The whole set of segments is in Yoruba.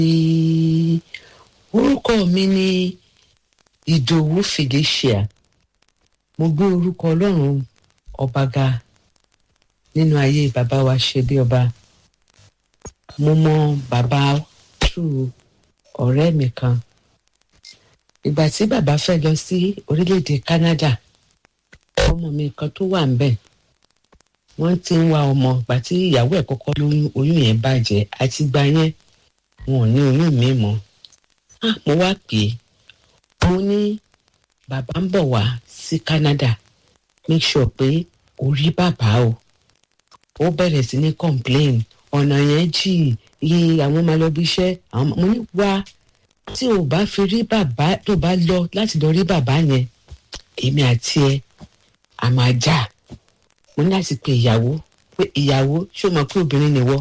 orúkọ mi ni ìdòwú felicia mo gbé orúkọ ọlọ́run ọba ga nínú ayé bàbá wa ṣe bí ọba mo mọ bàbá tù ọ̀rẹ́ mi kan ìgbà tí bàbá fẹ́ lọ sí orílẹ̀-èdè canada ọmọ mi kan tó wà ń bẹ̀ wọ́n ti ń wá ọmọ ìgbà tí ìyàwó ẹ̀ kọ́kọ́ lóyún oyún yẹn bàjẹ́ àti gba yẹn wọn ò ní oyún mi mọ́ ah mo wá pè é mo ní bàbá ń bọ̀ wá sí canada make sure pé o rí bàbá o ó bẹ̀rẹ̀ sí ní complain ọ̀nà yẹn jì iye àwọn máa lọ bí iṣẹ́ àwọn mo ní wá tí o bá fi rí bàbá tó bá lọ láti lọ rí bàbá yẹn èmi àti ẹ a máa jà mo ní láti pe ìyàwó pé ìyàwó ṣé o mọ̀ pé obìnrin nìwọ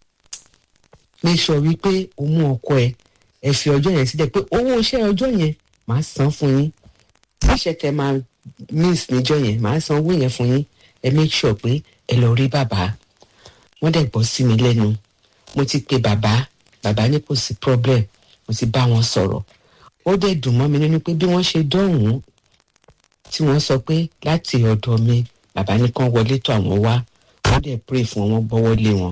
make sure wípé o mú ọkọ ẹ ẹ fi ọjọ́ yẹn sílẹ̀ pé owó iṣẹ́ ọjọ́ yẹn màá san fún yín iṣẹ́ tẹ máa miss níjọ́ yẹn màá san owó yẹn fún yín ẹ make sure pé ẹ lọ rí bàbá wọ́n dẹ̀ gbọ́ sí mi lẹ́nu mo ti pe bàbá bàbá ní kò sí problem mo ti bá wọn sọ̀rọ̀ ó dẹ̀ dùn mọ́ mi nínú pé bí wọ́n ṣe dọ̀hún tí wọ́n sọ pé láti ọ̀dọ̀ mi bàbá ní kán wọlé tó àwọn wá wọ́n dẹ̀ pray fún wọn gbọ́wọ́ lé wọn.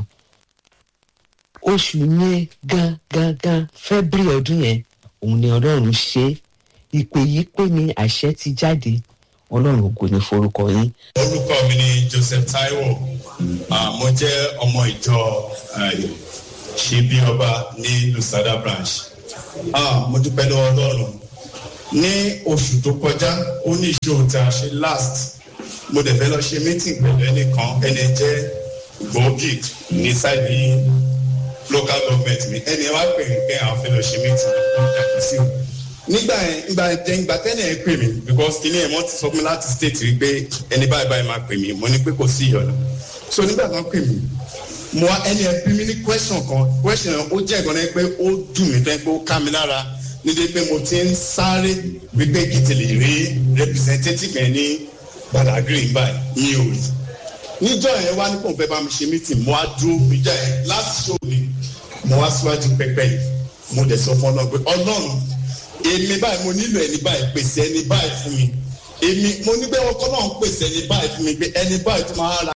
oṣù yẹn gan gan gan february ọdún yẹn òun ni ọlọ́run ṣe ìpè yìí pé ní àṣẹ ti jáde ọlọ́run ògo ní forúkọ yín. orúkọ mi ni joseph taiwo uh, mo jẹ́ ọmọ ìjọ ṣebí ọba ní lusada branch uh, mo dúpẹ́ lọ́wọ́ ọlọ́run ní oṣù tó kọjá ó ní ìṣòro tí a ṣe last mo dẹ̀ fẹ́ lọ ṣe meeting pẹ̀lú ẹnìkan ẹni jẹ́ gbòógì ní sáìdì local government mi ẹni wá pè mí pé àwọn fẹ́ lọ ṣe meeting lọ́dọ̀ sí o nígbà yẹn ìgbà yẹn ìgbà tẹ́lẹ̀ yẹn pè mí because kìnìún yẹn wọ́n ti sọ fún mi láti state rí pé ẹni báyìí báyìí máa pè mí mo ní pé kò sí ìyọ̀nà so nígbà tó ń pè mí mo wá ẹni ẹ bí mi ní question kan question yẹn ó jẹ́ ìgbọ́n pé ó dùn mí tẹ́ pé ó ká mi lára nídìí pé mo ti ń sáré wípé kìtì lè rí representative yẹn ní badagry báyìí ní òòlù níjọ yẹn wá ní kò fẹ́ bá mi ṣe meeting mo wá dúró níjọ yẹn láti show mi mo wá síwájú pẹpẹ yìí mo dẹ̀ sọ fún ọlọ́run pé ọlọ́run èmi báyìí mo nílò ẹni báyìí pèsè ẹni báyìí fún mi èmi mo ní pé ọkọ náà ń pèsè ẹni báyìí fún mi pé ẹni báyìí tó máa ra